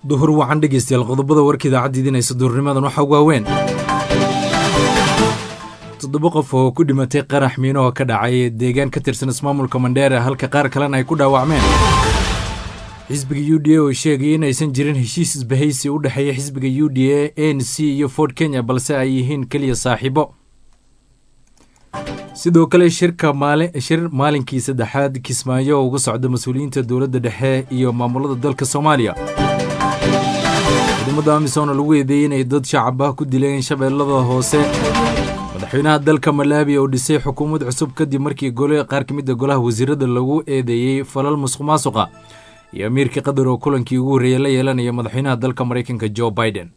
duhur wacan dhegeystayaal qodobada warka idaacadda idinaysa duhurnimadan waxaa ugu waaweyn toddoba qof oo ku dhimatay qarax miino oo ka dhacay deegaan ka tirsan ismaamulka mandheera halka qaar kalena ay ku dhaawacmeen xisbiga u d a oo sheegay inaysan jirin heshiis isbahaysi u dhexeeya xisbiga u d a n c iyo ford kenya balse ay yihiin keliya saaxiibo sidoo kale shirka shir maalinkii saddexaad kismaayo oo uga socda mas-uuliyiinta dowladda dhexe iyo maamulada dalka soomaaliya ciidamada amisom lagu eedeeyey inay dad shacab ah ku dileen shabeellada hoose madaxweynaha dalka malaabi oo dhisay xukuumad cusub kadib markii gole qaar ka mid a golaha wasiirada lagu eedeeyey falal musuq maasuqa iyo amiirka qatar oo kulankii ugu horreeyey la yeelanaya madaxweynaha dalka maraykanka jo biden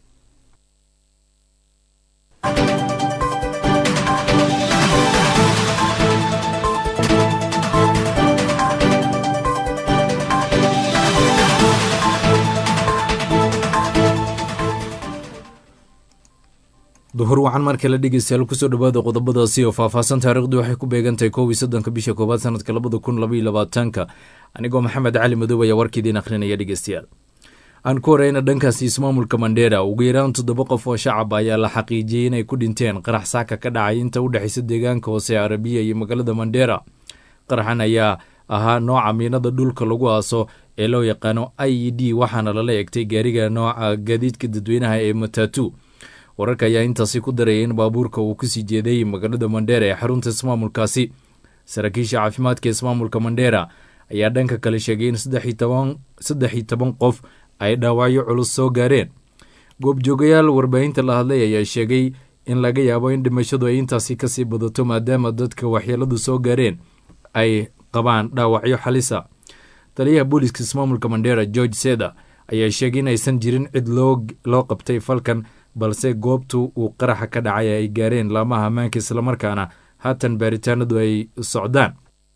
duhur wacan markale dhegeystayaal kusoo dhawaada qodobadaasi oo faahfaahsan taariikhdu waxay ku beegantahay kow iyo soddonka bisha koowaad sanadka labada kun labaiyo labaatanka anigoo maxamed cali madow ayaa warkiidiin akhrinaya dhegeystayaal aan ku horeyna dhankaasi ismaamulka mandheera ugu yaraan toddoba qof oo shacab ayaa la xaqiijiyey inay ku dhinteen qarax saaka ka dhacay inta u dhexeysa deegaanka hoose ee arabiya iyo magaalada mandheera qaraxan ayaa ahaa nooca miinada dhulka lagu aaso ee loo yaqaano i e d waxaana lala egtay gaariga nooca gaadiidka dadweynaha ee matatu wararka ayaa intaasi ku daraya in baabuurka uu kusii jeeday magaalada mandheera ee xarunta ismaamulkaasi saraakiisha caafimaadka ismaamulka mandheera ayaa dhanka kale sheegay in saddex iyo toban qof ay dhaawacyo culus soo gaareen goobjoogayaal warbaahinta la hadlay ayaa sheegay in laga yaabo in dhimashadu ay intaasi kasii badato maadaama dadka waxyeeladu soo gaareen ay qabaan dhaawacyo xalisa taliyaha booliiska ismaamulka mandheera george seda ayaa sheegay in aysan jirin cid loo qabtay falkan balse goobtu uu qaraxa ka dhacay ay gaareen laamaha ammaanka islamarkaana haatan baaritaanadu ay socdaan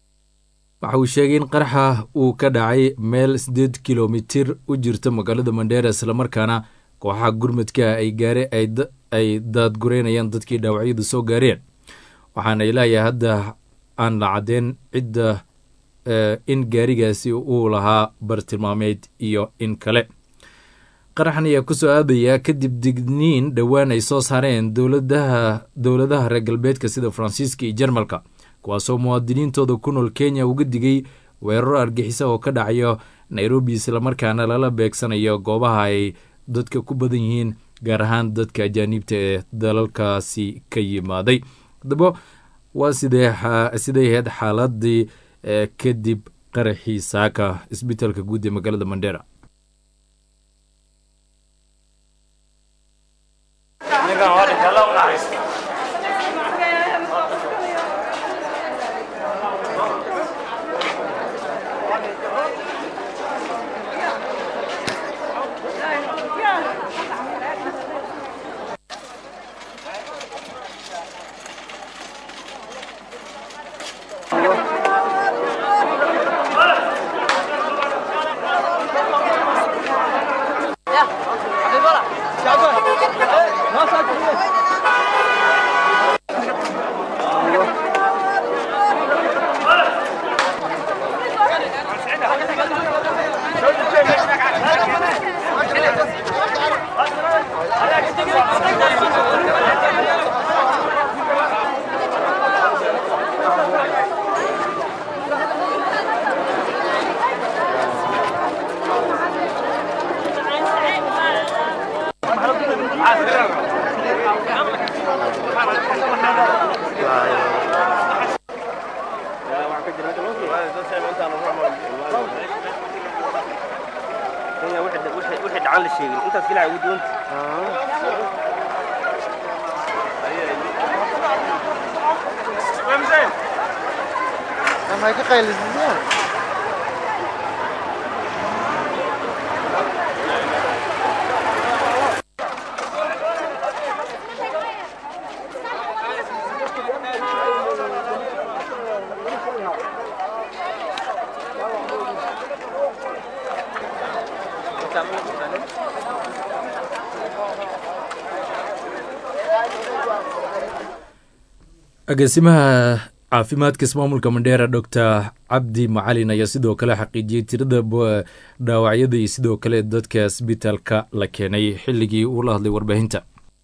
waxa uu sheegay in qaraxa uu ka dhacay meel siddeed kilomitir u jirta magaalada mandheera islamarkaana kooxaha gurmadka ay gaare ay daadgureynayaan dadkii dhaawacyadu soo gaareen waxaana ilaayaa hadda aan la caddeyn cidda in gaarigaasi uu lahaa bartilmaameed iyo in kale qaraxan ayaa kusoo aadayaa kadib digniin dhowaan ay soo saareen dowladaha reer galbeedka sida faransiiska iyo jarmalka kuwaasoo muwaadiniintooda ku nool kenya uga digay weeraro argixisa oo ka dhacayo nairobi islamarkaana lala beegsanayo goobaha ay dadka ku badan yihiin gaar ahaan dadka ajaaniibta ee dalalkaasi ka yimaaday haddaba waa siday ahayd xaaladii kadib qaraxii saaka isbitaalka guud ee magaalada mandheera agaasimaha caafimaadka ismaamulka mandheera doctor cabdi macalin ayaa sidoo kale xaqiijiyey tirada dhaawacyada iyo sidoo kale dadka isbitaalka la keenay xilligii uu la hadlay warbaahinta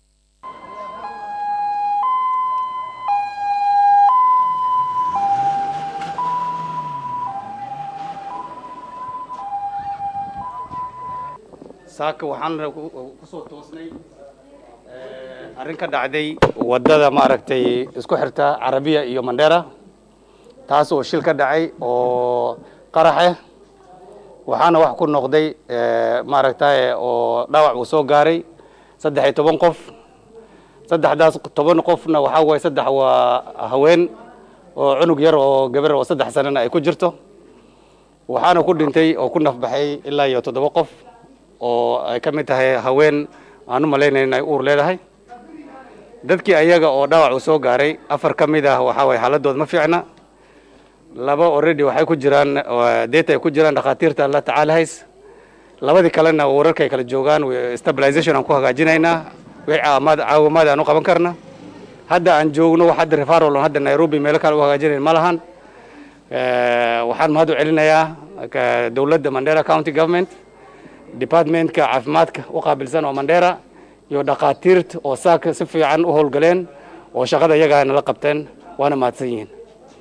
saaka waxaan kusoo toosnay arrin ka dhacday waddada maaragtay isku xirta carabiya iyo mandheera taas oo shil ka dhacay oo qaraxe waxaana wax ku noqday maaragtay oo dhaawac uu soo gaaray saddex iyo toban qof saddexdaas toban qofna waxaa waaye saddex waa haween oo cunug yar oo gabar oo saddex sanana ay ku jirto waxaana ku dhintay oo ku nafbaxay ilaa iyo toddoba qof oo ay ka mid tahay haween aan u malaynayn in ay uur leedahay dadkii ayaga oo dhaawac uu soo gaaray afar ka mid ah waxaa waye xaaladooda ma fiicna laba already waxay ku jiraan deeta ay ku jiraan dhakhaatiirta la tacaalahays labadii kalena wararka ay kala joogaan stabilization aan ku hagaajinaynaa wixii caawamaad caawimaad aan u qaban karna hadda aan joogno wax hadda referral on hadda nairobi meelo kale u hagaajinayn ma lahan waxaan mahad u celinayaa dowladda mandera county government departmentka caafimaadka u qaabilsan oo mandheera iyo dhakhaatiirta oo saaka si fiican u howlgaleen oo shaqada iyagaa nala qabteen waana mahadsan yihiin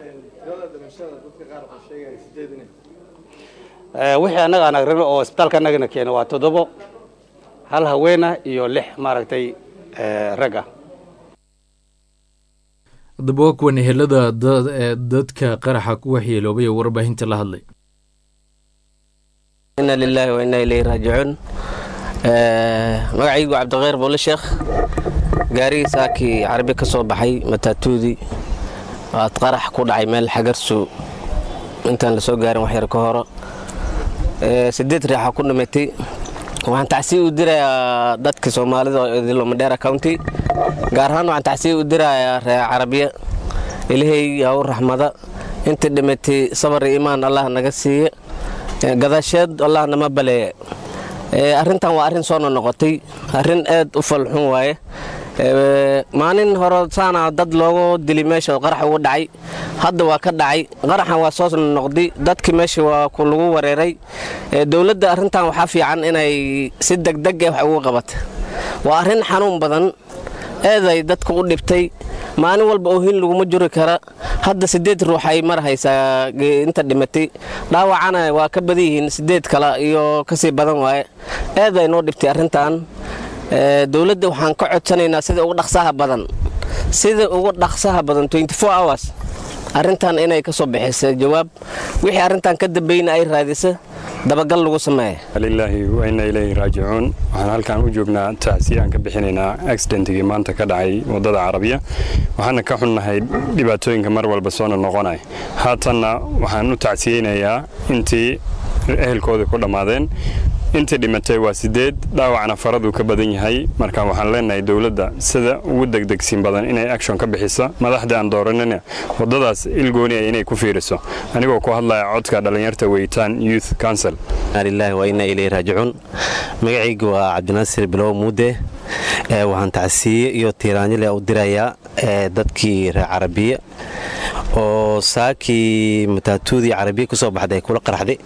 wixii annaga aan agrino oo isbitaalka annagana keena waa toddobo hal haweena iyo lix maaragtay ragga haddaba waa kuwan ehelada dadka qaraxa ku waxyeeloobay ee warbaahinta la hadlay ina lilaahi wa inaa ilayhi raajicuun magacaygu cabdikhayr boole sheekh gaarigii saakii carabi ka soo baxay mataatuudii waad qarax ku dhacay meel xagarsu intaan la soo gaarin waxyar ka horo sideed riixa ku dhimatay waxaan tacsiya u dirayaa dadka soomaalida oo idilo madheera county gaar ahaan waxaan tacsiya u dirayaa reer carabiya ilaahay haw raxmada inta dhimatay sabar iyo imaan allah naga siiya gadaasheed allah nama baleeye arrintan waa arrin soo nonoqotay arrin aad u falxun waaye maalin hore saana dad loogu dili meesha qarax ugu dhacay hadda waa ka dhacay qaraxan waa soo noqday dadki meesha waa lagu wareeray dowladda arrintan waxaa fiican inay si degdeg eh wax ugu qabata waa arrin xanuun badan eeday dadka u dhibtay maalin walba oohin laguma juri kara hadda sideed ruux ay mar haysaa inta dhimatay dhaawacana waa ka badan yihiin sideed kale iyo kasii badan waaye eeday noo dhibtay arrintan dowladda waxaan ka codsanaynaa sida ugu dhaqsaha badan sida ugu dhaqsaha badan hours arrintan inay ka soo bixisa jawaab wixii arrintan ka dambayna ay raadisa dabagal lagu sameeya lilaahi wa inna ilayhi raajicuun waxaan halkan u joognaa tacsiya aan ka bixinaynaa accidentigii maanta ka dhacay waddada carabiya waxaana ka xunnahay dhibaatooyinka mar walba soona noqonay haatanna waxaan u tacsiyeynayaa intii ehelkooda ku dhammaadeen intii dhimatay waa sideed dhaawacna faraduu ka badan yahay marka waxaan leenahay dowladda sida ugu degdegsiin badan inay action ka bixisa madaxda aan dooranina waddadaas ilgooniya inay ku fiiriso anigoo ku hadlaya codka dhallinyarta weytaan youth council lilahi wa inaa ilayhi raajicuun magacaygu waa cabdinaasir bilow muude waxaan tacsiiye iyo tiiraanyale u dirayaa dadkii reer carabiya oo saakii mataatuudii carabiya ku soo baxday kula qaraxday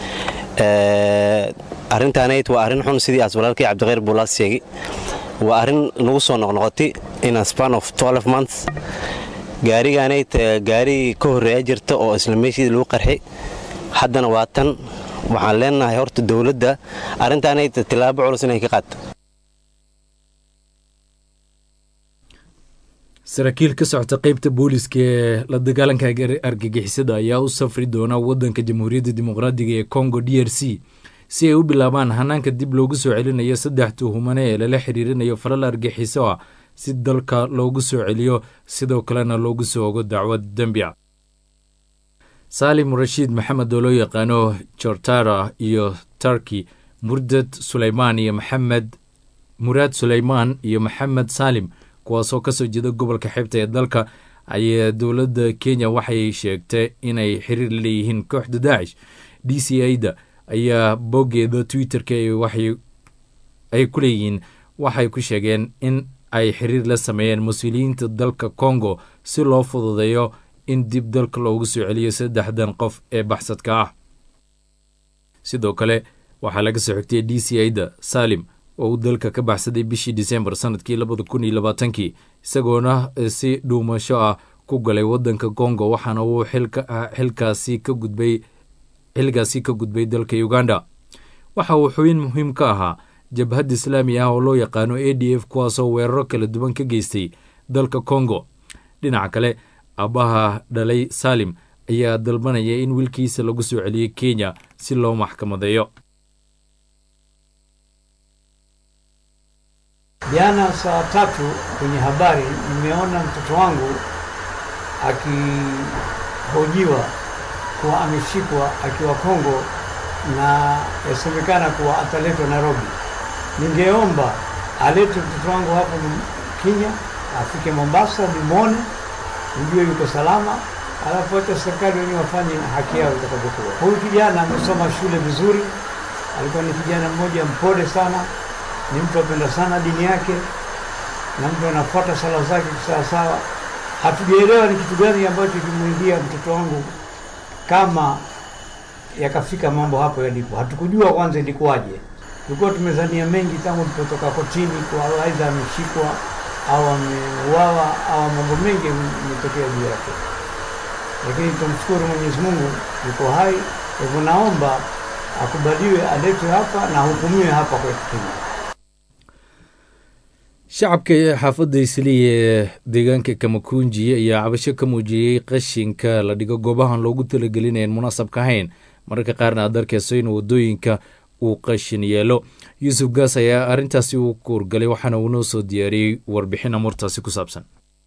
arrintaanayd waa arrin xun sidii aas walaalkii cabdikhayr buulaas sheegay waa arrin nagu soo noqnoqotay in span of months gaarigaanayd gaari ka horreeya jirta oo isla meeshii lagu qarxi haddana waa tan waxaan leenahay horta dowladda arrintaanayd tilaabo culus inay ka qaadto saraakiil ka socota qeybta booliska ee la dagaalanka argagixisada ayaa u safri doona wadanka jamhuuriyadda dimuqraadiga ee congo d r c si ay u bilaabaan hanaanka dib loogu soo celinayo saddex tuhumane ee lala xiriirinayo falal argixiso ah si dalka loogu soo celiyo sidoo kalena loogu soo ogo dacwad dembi a saalim rashiid maxamed oo loo yaqaano jortara iyo tarki murdad suleymaan iyo maxamed muraad suleymaan iyo maxamed saalim kuwaasoo kasoo jeeda gobolka xeebta ee dalka ayaa dowladda kenya waxay sheegtay inay xiriir leeyihiin kooxda daacish d c a da ayaa boggeeda twitter-ka ay ku leeyihiin waxay ku sheegeen in ay xiriir la sameeyeen mas-uuliyiinta dalka congo si loo fududeeyo in dib dalka loogu soo celiyo saddexdan qof ee baxsadka ah sidoo kale waxaa laga soo xigtay d c ida salim oo uu dalka ka baxsaday bishii disembar sanadkii labada kun iyo labaatankii isagoona si dhuumasho ah ku galay wadanka congo waxaana uu xilkaasi ka gudbay xilligaasi ka gudbay dalka uganda waxa uu xubin muhiim ka ahaa jabhad islaami ah oo loo yaqaano a d f kuwaasoo weeraro kala duwan ka geystay dalka congo dhinaca kale aabbaha dhalay salim ayaa dalbanaya in wiilkiisa lagu soo celiyey kenya si loo maxkamadeeyo Jana saa tatu kwenye habari nimeona mtoto wangu akihojiwa kuwa ameshikwa akiwa Kongo na yasemekana kuwa ataletwa Nairobi. Ningeomba alete mtoto wangu hapo Kenya, afike Mombasa, nimwone, nijue yuko salama, alafu hata serikali wenyewe wafanye haki yao itakavyokuwa. Huyu kijana amesoma shule vizuri, alikuwa ni kijana mmoja mpole sana, ni mtu apenda sana dini yake na mtu anafuata sala zake sawasawa. Hatujaelewa ni kitu gani ambacho kimwingia mtoto wangu kama yakafika mambo hapo yalipo. Hatukujua kwanza ilikuwaje, tulikuwa tumezania mengi tangu tulipotoka kotini, kwa aidha ameshikwa au ameuawa au mambo mengi yametokea juu yake, lakini tumshukuru Mwenyezi Mungu yuko hai. Kwa hivyo naomba akubaliwe, aletwe hapa na ahukumiwe hapa kwetu Kenya. shacabka xaafadda isliya ee deegaanka kamakunji ayaa cabasho ka muujiyey qashinka la dhigo goobahan loogu talagelinayn munaasabka ahayn mararka qaarna aad arkeyso in wadooyinka uu qashin yeelo yuusuf gaas ayaa arrintaasi u kuurgalay waxaana uu noo soo diyaariyey warbixin amuurtaasi ku saabsan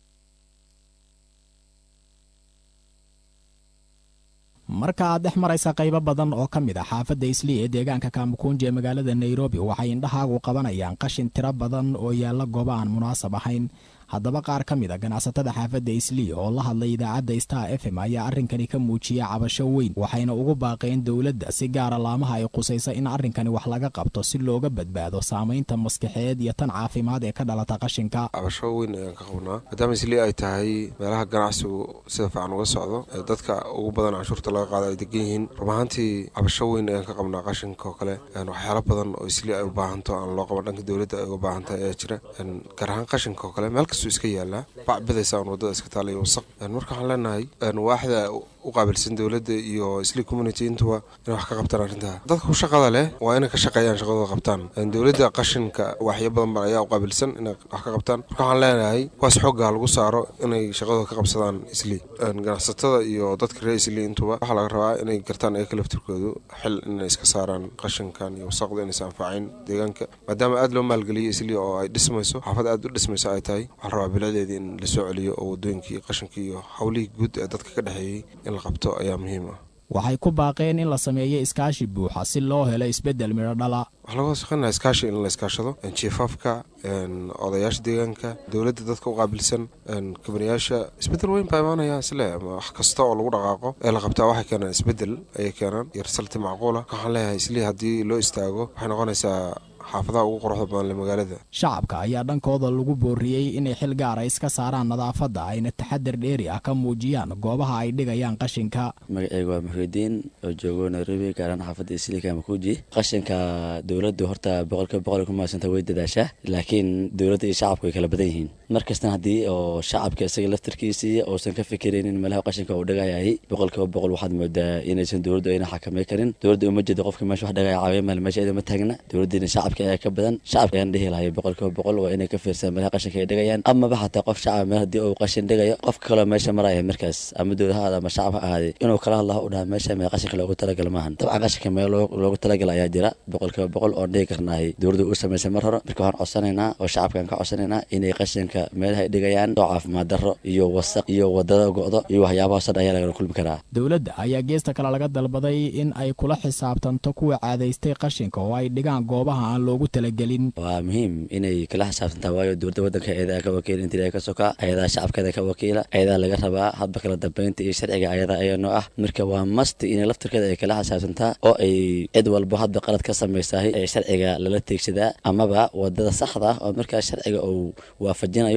marka aad dhex maraysa qaybo badan oo ka mid a xaafadda islii ee deegaanka kaamukunji ee magaalada nairobi waxay indhahaagu qabanayaan qashin tiro badan oo yaalla goobo aan munaasab ahayn haddaba qaar ka mid a ganacsatada xaafadda islii oo la hadlay idaacadda star f m ayaa arrinkani ka muujiyey cabasho weyn waxayna ugu baaqeen dowladda si gaara laamaha ay qusaysa in arrinkani wax laga qabto si looga badbaado saamaynta maskaxeed iyo tan caafimaad ee ka dhalata qashinka cabasho weyn ayaan ka qabnaa maadaama islii ay tahay meelaha ganacsigu sida fiican uga socdo ee dadka ugu badan canshuurta laga qaado ay degan yihiin run ahaantii cabasho weyn ayaan ka qabnaa qashinka oo kale waxyaalo badan oo islii ay u baahanto aan loo qaban dhanka dowladda ay uga baahantahay ayaa jira gaar ahaan qashinka oo kale meel kastuu iska yaalaa bac bidaysa aan wadada iska taala iyo wasaq marka waxaan leenahay waaxda u qaabilsan dowladda iyo islii community intuba inay wax ka qabtaan arrintaa dadka ku shaqada leh waa inay ka shaqeeyaan shaqadooda qabtaan dowladda qashinka waxyo badan ba ayaa u qaabilsan inay wax ka qabtaan marka waxaan leenahay kuwaas xoogga lagu saaro inay shaqadooda ka qabsadaan islii ganacsatada iyo dadka reer islii intuba waxaa laga rabaa inay gartaan ayaga laftirkoodu xil inay iska saaraan qashinkan iyo wasaqda inaysa anfacayn deegaanka maadaama aad loo maalgeliyay islii oo ay dhismayso xaafad aad u dhismayso ay tahay waxaa la rabaa biladeedii in la soo celiyo oo wadooyinkii qashinkii iyo howlihii guud ee dadka ka dhexeeyey in la qabto ayaa muhiim ah waxay ku baaqeen in la sameeyo iskaashi buuxa si loo helo isbeddel midho dhala waxaa laga shaqeynaya iskaashi in la iskaashado jiifaafka odayaasha deegaanka dowladda dadka u qaabilsan kabaniyaasha isbeddel weyn baa imaanaya isle wax kasta oo lagu dhaqaaqo ee la qabtaa waxay keenaan isbeddel ayay keenaan iyo risalti macquula waxaan leeyahay islii haddii loo istaago waxay noqonaysaa xaafadaha ugu quruxda badan le magaalada shacabka ayaa dhankooda lagu booriyey inay xil gaara iska saaraan nadaafadda ayna taxadar dheeri ah ka muujiyaan goobaha ay dhigayaan qashinka magaceyga waa muxuudiin oo joogo nairobi gaaraan xaafadda islika makuuji qashinka dowladdu horta boqolkiiba boqol ku maadsanta way dadaashaa laakiin dowladda iyo shacabku way kala badan yihiin markastana haddii oo shacabka isaga laftarkiisii uusan ka fikiraynin meelaha qashinka uu dhagayahay boqolkiiba boqol waxaad moodaa inaysan dowladdu ayna xakamay karin dowladda uma jeeda qofka meesha wax dhagaya caawiya meel meesha iyada ma taagna dowladdiina shacabka ayaa ka badan shacabka ayaan dhihi lahay boqolkiiba boqol waa inay ka fiirsadaan meelaha qashinka ay dhigayaan amaba xataa qof shacab meel haddii uu qashin dhigayo qofka kaloo meesha maraya markaas ama dowlad ha ahaada ama shacab ha ahaaday inuu kala hadlaha u dhaha meesha meel qashinka loogu talagala maahan dabcan qashinka meel loogu talagala ayaa jira boqolkiiba boqol oon dhihi karnahay dowladdu u samaysay mar hore marka waxaan codsanaynaa oo shacabkaan ka codsanaynaa inay qashinka meelaha ay dhigayaan soo caafimaad darro iyo wasaq iyo wadada go'do iyo waxyaabahaasoo dhan ayaa lagala kulmi karaa dowladda ayaa geesta kale laga dalbaday in ay kula xisaabtanto kuwa caadaystay qashinka oo ay dhigaan goobaha aan loogu talagelin waa muhiim inay kala xisaabtantaa waayo dowladda waddanka ayadaa ka wakiila intii laga ka sokaa ayadaa shacabkeeda ka wakiila ayadaa laga rabaa hadba kala dambeynta iyo sharciga ayadaa ayaanoo ah marka waa masti inay laftirkeeda ay kala xisaabtantaa oo ay cid walbo hadba qalad ka samaysahay ee sharciga lala teegsadaa amaba wadada saxda ah oo markaa sharciga uu waafajinayo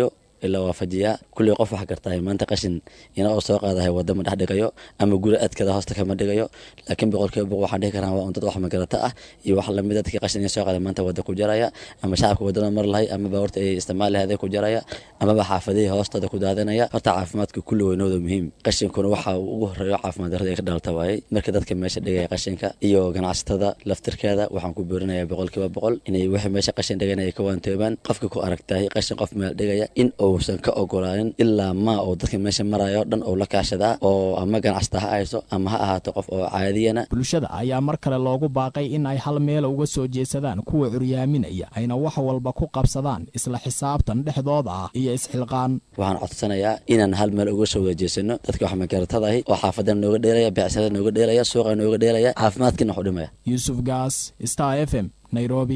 la waafajiyaa kulley qof wax gartahay maanta qashin ina oo soo qaadahay wadda ma dhex dhigayo ama guri adkada hoosta kama dhigayo laakiin boqolkiiba boqol waxaan dhihi karaa waa un dad wax magarata ah iyo wax lamid dadkii qashin ina soo qaaday maanta wadda ku jaraya ama shacabka waddada mar lahay ama baawarta ay isticmaal lahayd ku jaraya amaba xaafadihii hoostooda ku daadinaya horta caafimaadka kulli weynooda muhiim qashinkuna waxa uu ugu horeeyo caafimaad darrada ay ka dhalata waayey marka dadka meesha dhigaya qashinka iyo ganacsatada laftirkeeda waxaan ku boorinayaa boqolkiiba boqol inay wixii meesha qashin dhigan ay ka waantoobaan qofka ku aragtahay qashin qof meel dhigaya in uusan ka ogolaanin ilaa maa oo dadka meesha marayo dhan uu la kaashadaa oo ama ganacsata ha hayso ama ha ahaato qof oo caadiyana bulshada ayaa mar kale loogu baaqay in ay hal meel uga soo jeesadaan kuwa curyaaminaya ayna wax walba ku qabsadaan isla xisaabtan dhexdooda ah iyo isxilqaan waxaan codsanayaa inaan hal meel uga soo wada jeesano dadka wax magaratadahi oo xaafadana nooga dheelaya beecsada nooga dheelaya suuqa nooga dheelaya caafimaadkiina wax u dhimaya yuusuf gaas star f m nairobi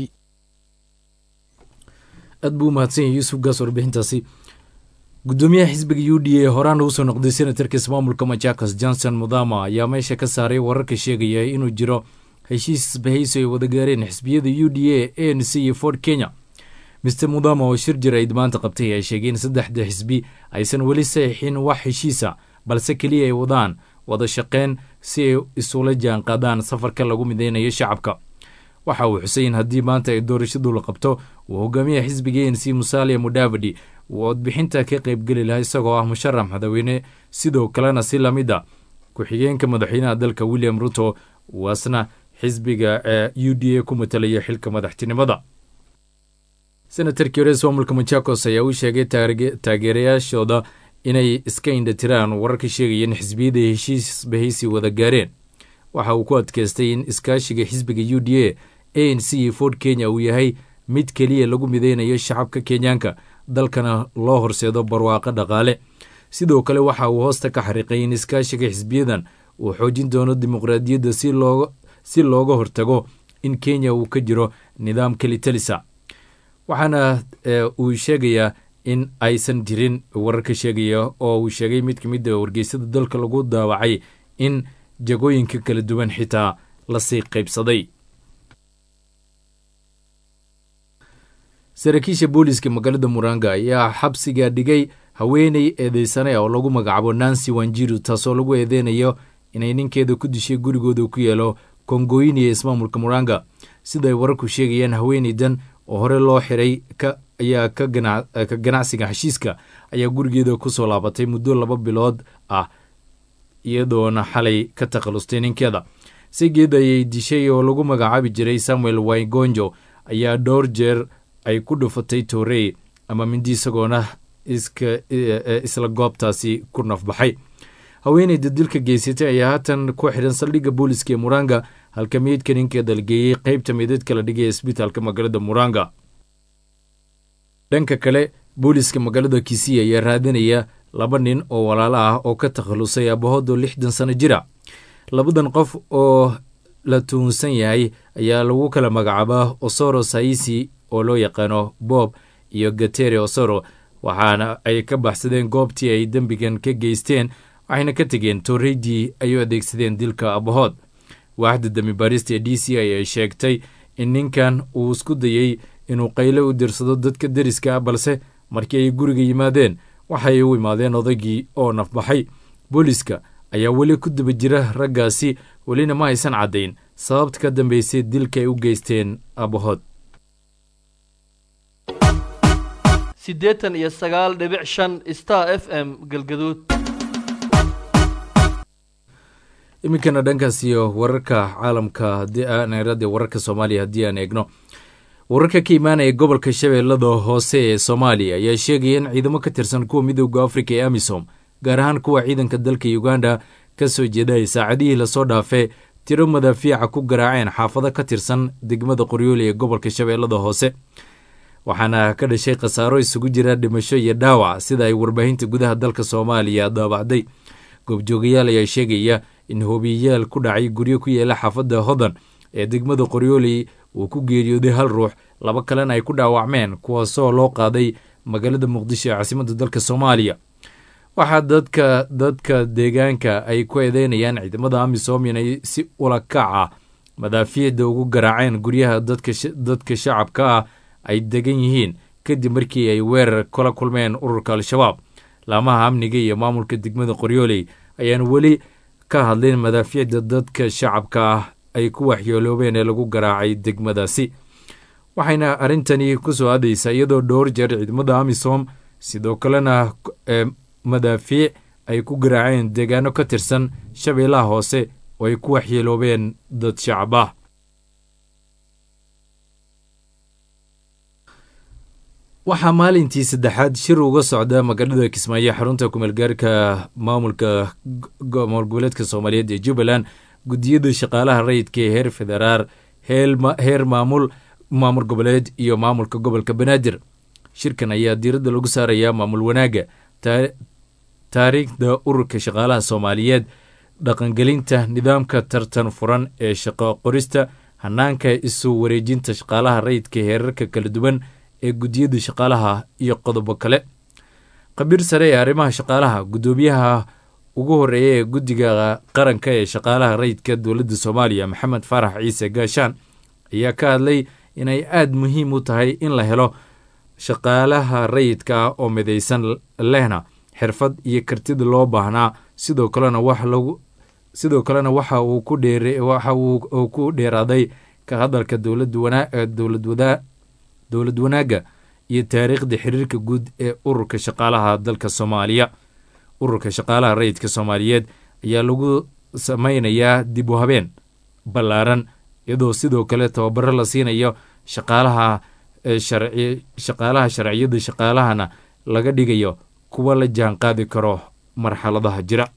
aad buu umahadsan yahay yuusuf gaas warbixintaasi gudoomiyaha xisbiga u d a horaana usoo noqday senatarka ismaamulka machakos johnson mudama ayaa meesha ka saaray wararka sheegaya inuu jiro heshiis isbahayso ay wada gaareen xisbiyada u d a a n c iyo ford kenya mister mudama oo shir jir ayd maanta qabtay ayaa sheegay in saddexda xisbi aysan weli saxiixin wax heshiisa balse keliya ay wadaan wada shaqeyn si ay isula jaan qaadaan safarka lagu mideynayo shacabka waxa uu xusay in haddii maanta ay doorashadu la qabto uu hogaamiyaha xisbiga a n c musalia mudavadi uu codbixinta ka qaybgeli lahaa isagoo ah musharax madaxweyne sidoo kalena si lamid a ku-xigeenka madaxweynaha dalka william ruto waasna xisbiga ee u d a ku matalaya xilka madaxtinimada senatarkii hore ismaamulka machakos ayaa u sheegay taageerayaashooda inay iska indhatiraan wararka sheegaya in xisbiyada heshiis bahaysi wada gaareen waxa uu ku adkeystay in iskaashiga xisbiga u d a a n c iyo ford kenya uu yahay mid keliya lagu mideynayo shacabka kenyaanka dalkana loo horseedo barwaaqo dhaqaale sidoo kale waxa uu hoosta ka xariiqay in iskaashiga xisbiyadan uu xoojin doono dimuqraadiyadda si looga hortago in kenya uu ka jiro nidaam kelitalisa waxaana uu sheegayaa in aysan jirin wararka sheegaya oo uu sheegay mid ka mid a wargeysada dalka lagu daawacay in jagooyinka kala duwan xitaa lasii qaybsaday saraakiisha booliiska magaalada muranga ayaa xabsiga dhigay haweeney eedeysane oo lagu magacaabo nancy wanjiru taasoo lagu eedeynayo inay ninkeeda ku dishay gurigooda ku yeelo kongoyiniya ismaamulka muranga sida ay wararku sheegayaan haweeneydan oo hore loo xiray ayaa ka ganacsiga heshiiska ayaa gurigeeda kusoo laabatay muddo laba bilood ah iyadoona xalay ka takhalustay ninkeeda sigeed ayay dishay oo lagu magacaabi jiray samuel waigonjo ayaa dhowr jeer ay ku dhufatay toorey ama mindi isagoona isla goobtaasi ku nafbaxay haweeneyda dilka geysatay ayaa haatan ku xidhan saldhigga booliska ee muranga halka meydka ninkeeda la geeyey qeybta meydadka la dhigay isbitaalka magaalada muranga dhanka kale booliska magaalada kisii ayaa raadinaya laba nin oo walaalo ah oo ka takhalusay abahoodoo lixdan sano jira labadan qof oo la tuhunsan yahay ayaa lagu kala magacaabaa osoro saisi oo loo yaqaano bob iyo gatere osoro waxaana ay ka baxsadeen goobtii ay dembigan ka geysteen waxayna ka tegeen torreydii ay u adeegsadeen dilka abahood waaxda dami baarista ee d c i ay sheegtay in ninkan uu isku dayey inuu qayle u dirsado dadka deriska ah balse markii ay guriga yimaadeen waxay u imaadeen odaygii oo nafbaxay booliiska ayaa weli ku daba jira raggaasi welina ma aysan caddayn sababta ka dambeysay dilka ay u geysteen abahood siddeetan iyo sagaal dhibic shan star f m galgaduud iminkana dhankaas iyo wararka caalamka haddii aan eradee wararka soomaaliya haddii aan eegno wararka ka imaanaya gobolka shabeellada hoose ee soomaaliya ayaa sheegaya in ciidamo ka tirsan kuwa midooda afrika ee amisom gaar ahaan kuwa ciidanka dalka uganda ka soo jeeday saacadihii lasoo dhaafee tiro madaafiica ku garaaceen xaafado ka tirsan degmada qoryooli ee gobolka shabeellada hoose waxaana ka dhashay khasaaro isugu jira dhimasho iyo dhaawac sida ay warbaahinta gudaha dalka soomaaliya daabacday goobjoogayaal ayaa sheegaya in hoobiyayaal ku dhacay guryo ku yeela xaafadda hodan ee degmada qoryooli uu ku geeriyooday hal ruux laba kalena ay ku dhaawacmeen kuwaasoo loo qaaday magaalada muqdisho ee caasimadda dalka soomaaliya waxaa dadka dadka deegaanka ay ku eedeynayaan ciidamada amisom inay si ulakac ah madaafiicda ugu garaaceen guryaha dadka shacabka ah ay degan yihiin kadib markii ay weerar kula kulmeen ururka al-shabaab laamaha amniga iyo maamulka degmada qoryooley ayaan weli ka hadlin madaafiicda dadka shacabka ah ay ku waxyeeloobeen ee lagu garaacay degmadaasi waxayna arrintani ku soo aadaysaa iyadoo dhowr jeer ciidamada amisom sidoo kalena madaafiic ay ku garaaceen deegaano ka tirsan shabeellaha hoose oo ay ku waxyeeloobeen dad shacab ah waxaa maalintii saddexaad shir uga socda magaalada kismaayo xarunta kumeelgaarka maamulka maamul goboleedka soomaaliyeed ee jubbaland guddiyada shaqaalaha rayidka ee heer federaal heer maamul maamul goboleed iyo maamulka gobolka banaadir shirkan ayaa diiradda lagu saarayaa maamul wanaagga taariikhda ururka shaqaalaha soomaaliyeed dhaqangelinta nidaamka tartan furan ee shaqo qorista hanaanka isu wareejinta shaqaalaha rayidka heerarka kala duwan ee guddiyada shaqaalaha iyo qodobo kale khabiir sare ee arrimaha shaqaalaha guddoomiyaha ugu horeeya ee guddiga qaranka ee shaqaalaha rayidka dowladda soomaaliya maxamed faarax ciise gaashaan ayaa ka hadlay inay aada muhiim u tahay in la helo shaqaalaha rayidka ah oo midaysan lehna xirfad iyo kartida loo baahnaa sidoo kalena wax lagu sidoo kalena waxa uu ku dheer waxa uu ku dheeraaday ka hadalka dowlad wana dowlad wadaa dowlad wanaagga iyo taariikhda xiriirka guud ee ururka shaqaalaha dalka soomaaliya ururka shaqaalaha rayidka soomaaliyeed ayaa lagu sameynayaa dib u habeen ballaaran iyadoo sidoo kale tababaro la siinayo shaqaalaha sharci shaqaalaha sharciyada shaqaalahana laga dhigayo kuwa la jaan qaadi karo marxaladaha jira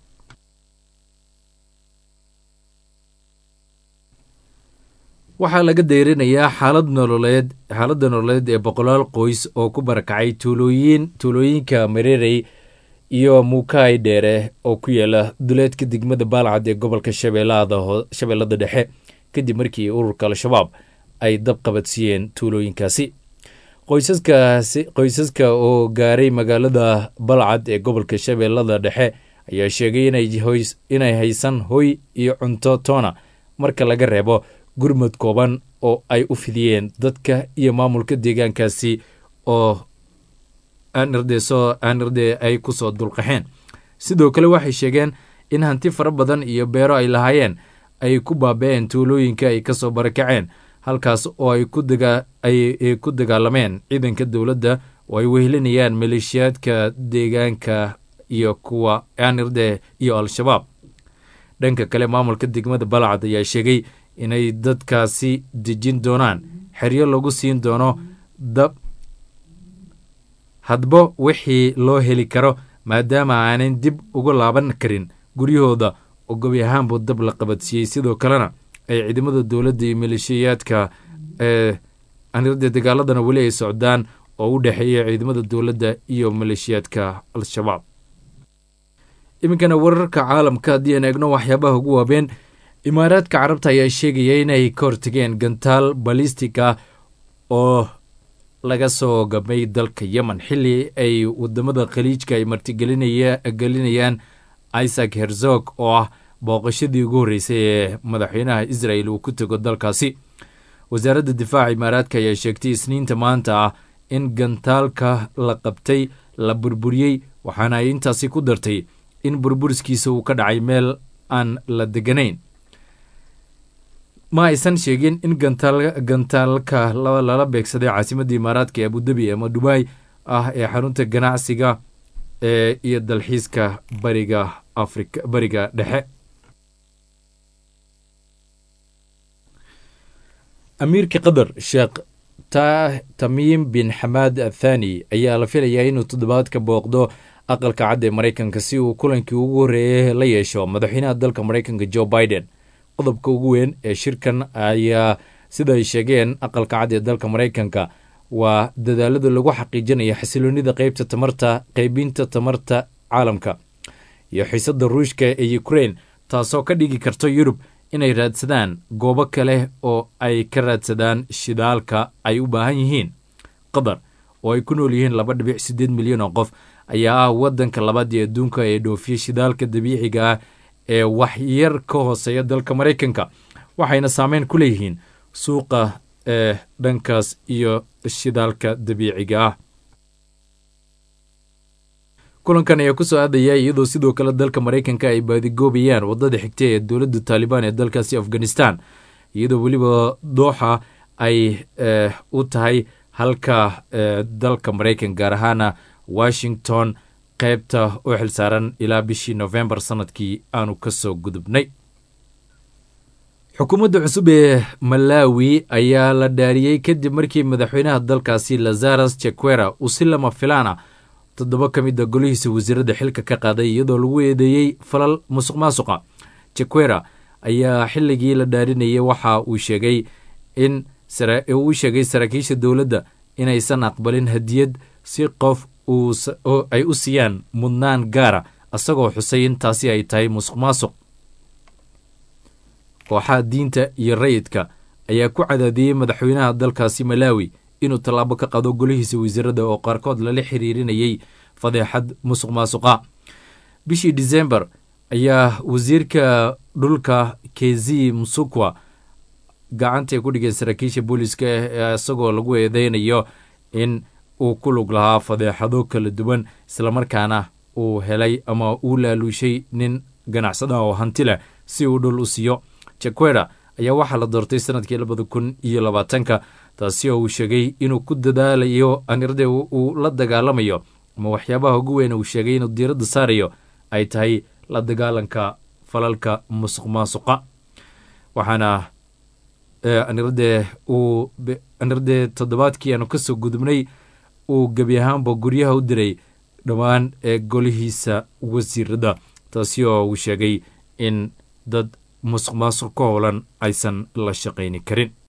waxaa laga deyrinayaa xaalad nololeed xaaladda nololeed ee boqolaal qoys oo ku barakacay tuulooyin tuulooyinka mareerey iyo muukaay dheere oo ku yaala duleedka degmada baalcad ee gobolka shabeellada dhexe kadib markii ururka al-shabaab ay dab qabadsiiyeen tuulooyinkaasi qoysaskaasi qoysaska oo gaaray magaalada balcad ee gobolka shabeellada dhexe ayaa sheegay inay haysan hoy iyo cunto toona marka laga reebo gurmad kooban oo ay u fidiyeen dadka iyo maamulka deegaankaasi oo aanirdeso aanirde ay ku soo dulqaxeen sidoo kale waxay sheegeen in hanti fara badan iyo beero ay lahaayeen ay ku baaba-een tuulooyinka ay kasoo barakaceen halkaas oo ay ku daga ay ku dagaalameen ciidanka dowladda oo ay wehelinayaan maleeshiyaadka deegaanka iyo kuwa aanirde iyo al-shabaab dhanka kale maamulka degmada balcad ayaa sheegay inay dadkaasi dejin doonaan xeryo lagu siin doono dab hadba wixii loo heli karo maadaama aanan dib uga laaban karin guryahooda oo gobi ahaanbu dab la qabadsiiyey sidoo kalena ay ciidamada dowladda iyo maleeshiyaadka ee anirda dagaaladana weli ay socdaan oo u dhexeeya ciidamada dowladda iyo maleeshiyaadka al-shabaab iminkana wararka caalamka haddii aan eegno waxyaabaha ugu waabeen imaaraadka carabta ayaa sheegaya inay ka hortageen gantaal balistika oo laga soo gamay dalka yemen xilli ay wadamada khaliijka ay martigelinayaan isaac herzog oo ah booqashadii ugu horreysay ee madaxweynaha israel uu ku tego dalkaasi wasaaradda difaaca imaaraadka ayaa sheegtay isniinta maanta ah in gantaalka la qabtay la burburiyey waxaana ay intaasi ku dartay in burburiskiisa uu ka dhacay meel aan la deganayn ma aysan sheegin in gantaalka lala beegsaday caasimadda imaaraadka ee abudabi ama dubai ah ee xarunta ganacsiga ee iyo dalxiiska bariga afrika bariga dhexe amiirka qatar sheekh tamiim bin xamaad athani ayaa la filayaa inuu toddobaadka booqdo aqalka cad ee maraykanka si uu kulankii ugu horreeyay la yeesho madaxweynaha dalka maraykanka joe biden qodobka ugu weyn ee shirkan ayaa sida ay sheegeen aqalka cad ee dalka maraykanka waa dadaalada lagu xaqiijinaya xasiloonida qeybta tamarta qeybinta tamarta caalamka iyo xiisada ruushka ee ukrain taasoo ka dhigi karta yurub inay raadsadaan goobo kale oo ay ka raadsadaan shidaalka ay u baahan yihiin qatar oo ay ku nool yihiin laba dhibic siddeed milyan oo qof ayaa ah waddanka labaad ee adduunka ee dhoofiya shidaalka dabiiciga ah ee wax yar ka hooseeya dalka maraykanka waxayna saameyn ku leeyihiin suuqa ee dhankaas iyo shidaalka dabiiciga ah kulankan ayaa kusoo aadaya iyadoo sidoo kale dalka maraykanka ay baadigoobayaan wadada xigta ee dowladda taalibaan ee dalkaasi afghanistan iyadoo weliba dooxa ay u tahay halka dalka maraykan gaar ahaana washington qaybta u xilsaaran ilaa bishii novembar sanadkii aanu kasoo gudubnay xukuumadda cusub ee malawi ayaa la dhaariyey kadib markii madaxweynaha dalkaasi lazaras jequera uu si lama filaana toddoba ka mid a golihiisa wasiiradda xilka ka qaaday iyadoo lagu eedeeyey falal musuq maasuqa jequera ayaa xilligii la dhaarinayay waxa uu sheegay in uu sheegay saraakiisha dowladda inaysan aqbalin hadiyad si qof ay u siiyaan mudnaan gaara isagoo xusay in taasi ay tahay musuq maasuq kooxaha diinta iyo rayidka ayaa ku cadaadiyey madaxweynaha dalkaasi malawi inuu tallaabo ka qado golihiisa wasiirada oo qaarkood lala xiriirinayay fadeexad musuq maasuqa bishii disembar ayaa wasiirka dhulka kezi musukwa gacantay ku dhigeen saraakiisha booliiska isagoo lagu eedeynayo in uu ku lug lahaa fadeexado kala duwan islamarkaana uu helay ama uu laaluushay nin ganacsada oo hanti leh si uu dhul u siiyo jaquera ayaa waxaa la doortay sanadkii labada kun iyo labaatanka taasi oo uu sheegay inuu ku dadaalayo anirde uu la dagaalamayo ama waxyaabaha ugu weyn uu sheegay inuu diiradda saarayo ay tahay la dagaalanka falalka musuq maasuqa waxaana anirde uu anirde toddobaadkii aanu kasoo gudubnay uu gebi ahaanba guryaha u diray dhammaan ee golihiisa wasiirada taasi oo uu sheegay in dad musuq maasuq ka howlan aysan la shaqayni karin